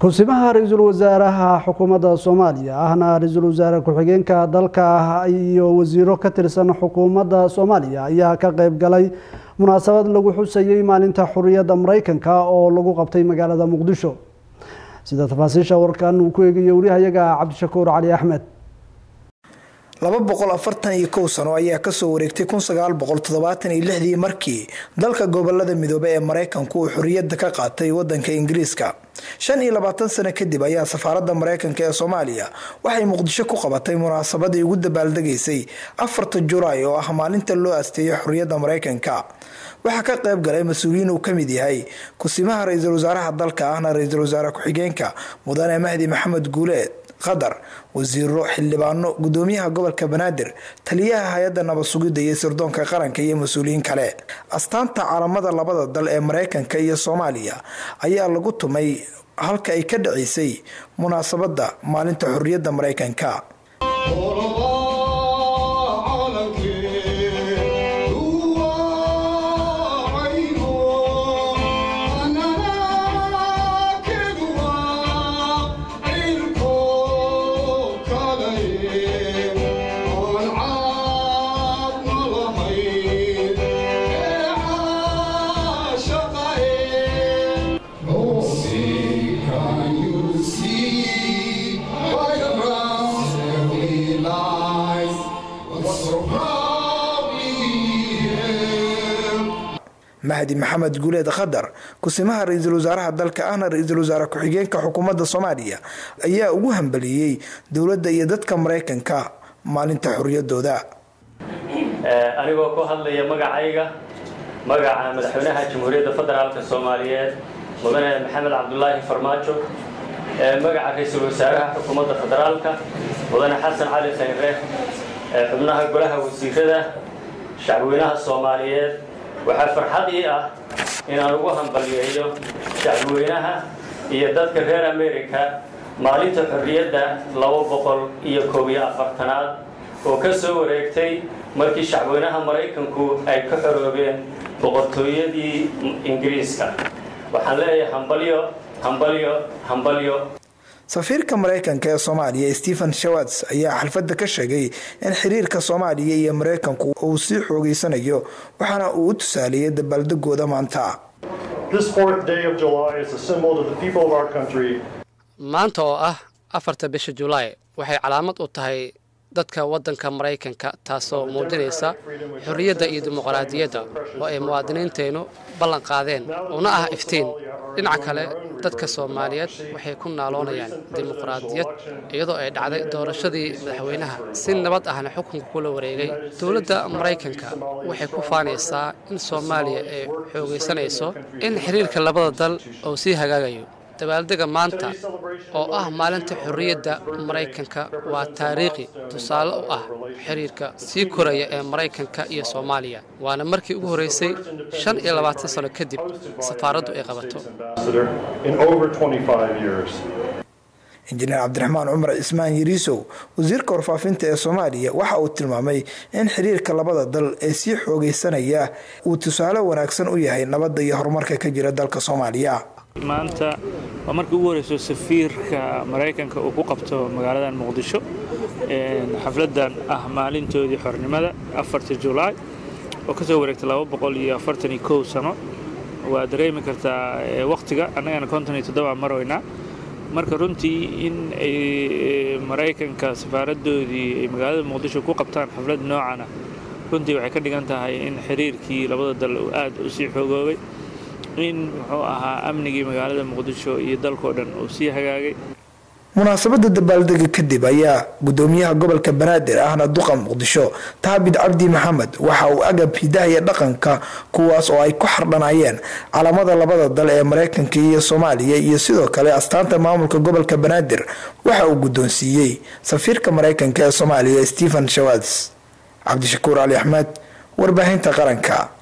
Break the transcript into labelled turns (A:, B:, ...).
A: kusimaha ra-iisul wasaaraha xukuumadda soomaaliya ahna ra-iisul wasaare ku-xigeenka dalka iyo wasiiro ka tirsan xukuumadda soomaaliya ayaa ka qeyb galay munaasabad lagu xusayey maalinta xuriyadda mareykanka oo lagu qabtay magaalada muqdisho sida tafaasiisha warkan uu ku eegayo warihayaga cabdishakuur cali axmed
B: laba boqol afartan iyo kow sano ayaa kasoo wareegtay kun sagaal boqol toddobaatan iyo lixdii markii dalka gobolada midoobe ee mareykanku uu xorriyadda ka qaatay wadanka ingiriiska shan iyo labaatan sano kadib ayaa safaaradda mareykanka ee soomaaliya waxay muqdisho ku qabatay munaasabadii ugu dabaaldegaysay afarta julaay oo ah maalinta loo asteeyay xorriyadda mareykanka waxaa ka qayb galay mas-uuliyiin uu kamid yahay kusimaha ra-iisul wasaaraha dalka ahna ra-iisul wasaare ku-xigeenka mudane mahdi maxamed guuleed qatar wasiiro xildhibaano gudoomiyaha gobolka banaadir taliyaha hay-adda nabad sugidda iyo sirdoonka qaranka iyo mas-uuliyiin kale astaanta calamada labada dal ee mareykanka iyo soomaaliya ayaa lagu tumay halka ay ka dhaceysay munaasabadda maalinta xorriyadda mareykanka mahdi maxamed guuleed qatar kusimaha ra-iisul wasaaraha dalka ahna ra-iisul wasaare ku-xigeenka xukuumadda soomaaliya ayaa ugu hambaliyey dowladda iyo dadka mareykanka maalinta xorriyadooda
C: anigoo ku hadlaya magacayga magaca madaxweynaha jamhuuriyadda federaalk soomaaliyeed mudane maxamed cabdulaahi farmaajo magaca ra-iisul wasaaraha xukuumadda federaalka mudane xasan cali khayre xubnaha golaha wasiirada shacbweynaha soomaaliyeed waxaa farxad ii ah inaan ugu hambaliyeeyo shacbweynaha iyo dadka reer america maalinta xorriyadda laba boqol iyo koob iyo afartanaad oo ka soo wareegtay markii shacbweynaha maraykanku ay ka xoroobeen boqortooyadii ingiriiska waxaan leeyahay hambalyo hambalyo hambalyo
B: safiirka mareykanka ee soomaaliya stephen shawards ayaa xalfadda ka sheegay in xiriirka soomaaliya iyo mareykanku uu sii xoogeysanayo waxaana uu u tusaaliyey dabaaldegooda maanta
D: maanta oo ah afarta bisha julaay waxay calaamad u tahay dadka waddanka maraykanka taasoo muujinaysa xorriyadda iyo dimuqraadiyadda oo ay muwaadiniinteennu ballan qaadeen una ah iftiin dhinaca kale dadka soomaaliyeed waxay ku naaloonayaan dimuqraadiyad iyadoo ay dhacday doorashadii madaxweynaha si nabad ahna xukunka kula wareegay dowladda maraykanka waxay ku faanaysaa in soomaaliya ay xoogaysanayso in xiriirka labada dal uu sii hagaagayo dabaaldega maanta oo ah maalinta xorriyadda maraykanka waa taariikhi tusaale u ah xiriirka sii koraya ee maraykanka iyo soomaaliya waana markii ugu horreysay shan iyo labaatan sano kadib safaaraddu ay qabato
B: injineer cabdiraxmaan cumar cismaan yariisow wasiirka warfaafinta ee soomaaliya waxa uu tilmaamay in xiriirka labada dal ee sii xoogaysanaya uu tusaale wanaagsan u yahay nabadda iyo horumarka ka jira dalka soomaaliya
E: maanta waa markii ugu horeyso safiirka maraykanka uu ku qabto magaaladan muqdisho xafladan ah maalintoodii xornimada afarta julaay oo kasoo wareegtay laba boqol iyo afartan iyo kow sano waa dareemi kartaa wakhtiga annagana konton iyo toddoba maroynaa marka runtii in ay maraykanka safaaradoodii ay magaalada muqdisho ku qabtaan xaflad noocana runtii waxay ka dhigan tahay in xiriirkii labada dal uu aad u sii xoogoobay in muxuu ahaa amnigii magaalada muqdisho iyo dalkao dhan uu sii hagaagay
B: munaasabada dabaaldega kadib ayaa gudoomiyaha gobolka banaadir ahna duqa muqdisho taabid cabdi maxamed waxa uu agab hidahaya dhaqanka kuwaas oo ay ku xardhanayeen calamada labada dal ee mareykanka iyo soomaaliya iyo sidoo kale astaanta maamulka gobolka banaadir waxa uu guddoonsiiyey safiirka mareykanka ee soomaaliya stephen shawads cabdishakuur cali axmed warbaahinta qaranka